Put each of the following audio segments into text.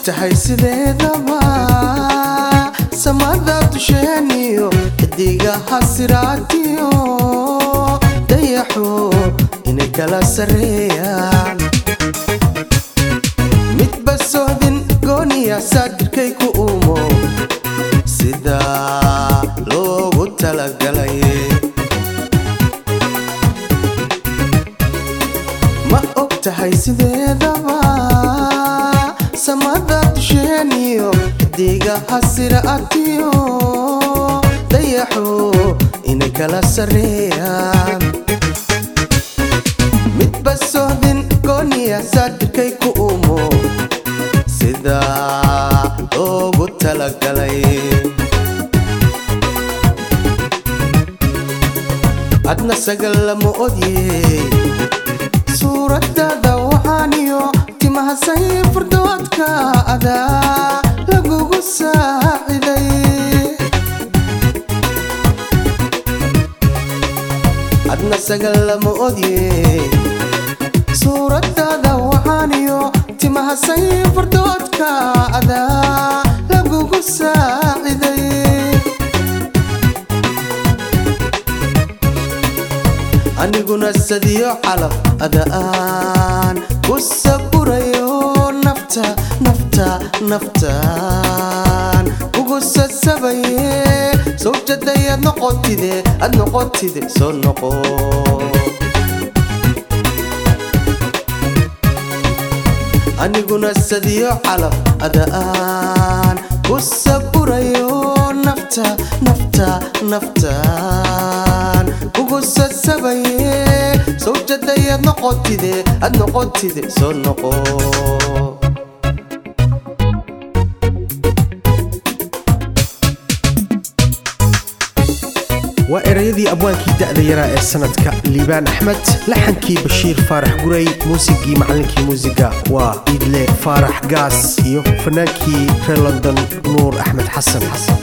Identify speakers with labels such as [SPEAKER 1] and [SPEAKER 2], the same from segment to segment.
[SPEAKER 1] tahay sideedaba samada dusheeniyo xidigaha siraatiyo dayaxo inay kala sarreeyaan midba sohdin gooniya saadirkay ku uumo sida loogu talagalay ma og tahay sideedaba samada dusheeniyo xidigaha siraatiyo dayaxo inay kala sarreeyaan midba sohdin gooniya saadirkay ku uumo sida loogu talagalay adna sagal lama odyey suuradaada waxaaniyo timaha sayfurdoodka adaa lagugu saaciday adna sagal lama odyey suuradaada waxaaniyo timaha sayfurdoodka adaa lagugu saaciday aniguna sadiyo calaf ada'aan ku saburayo nafta nafta naftaan kugu sasabaye sawjaday aad noqotide aad noqotide soo noqo aniguna sadiyo calaf ada'aan ku saburayo nafta nafta naftaan kugu sasabaye sawjaday aad noqotide aad noqotide soo noqo
[SPEAKER 2] waa erayadii abwaankii da'da yaraa ee sanadka liibaan axmed laxankii bashiir faarax guray muusigii macallinkii muusiga waa iidle faarax gaas iyo fanaankii reer london nuur axmed xasan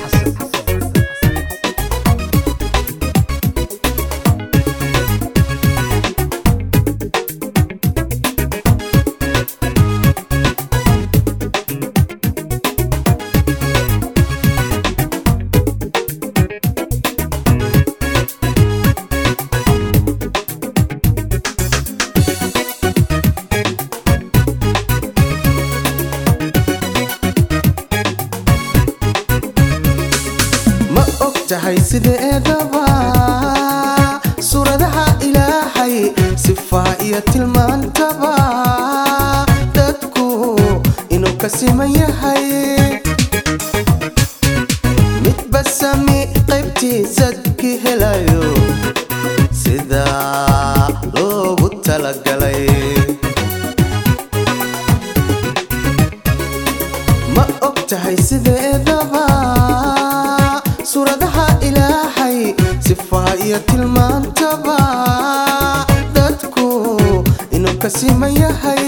[SPEAKER 1] ma og tahay sideedaba suuradaha ilaahay sifaa iyo tilmaantaba dadku inuu ka siman yahay midba sami qaybtiisad ki helayo sida loogu talagalay ma og tahay sideedaba suuradaha ilaahay sifaa iyo tilmaantaba dadku inuu ka siman yahay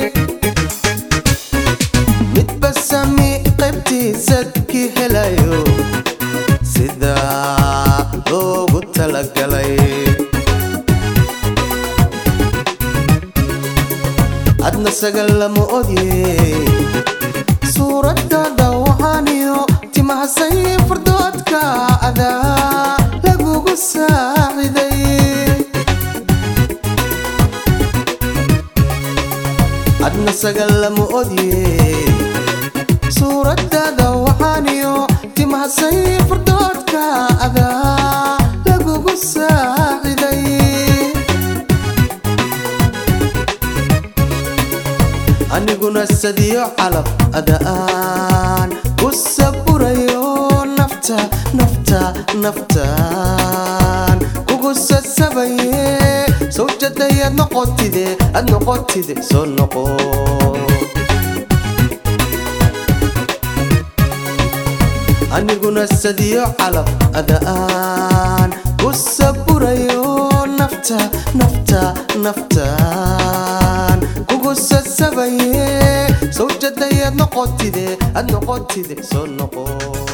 [SPEAKER 1] midba sami qaybtiisad ki helayo sida loogu talagalay adna sagal lama odyey suuradaada waxaaniyo timaha sayfurdoodka adaa lagugu saaciday adna sagal lama odyey suuradaada waxaaniyo timaha sayfurdoodka adaa lagugu saaciday aniguna sadiyo calaf ada'aan ku saburayo nafta nafta naftaan kugu sasabaye sawjaday aad noqotide aad noqotide soo noqo aniguna sadiyo calaf ada'aan ku saburayo nafta nafta naftaan kugu sasabaye sawjaday aad noqotide aad noqotide soo noqo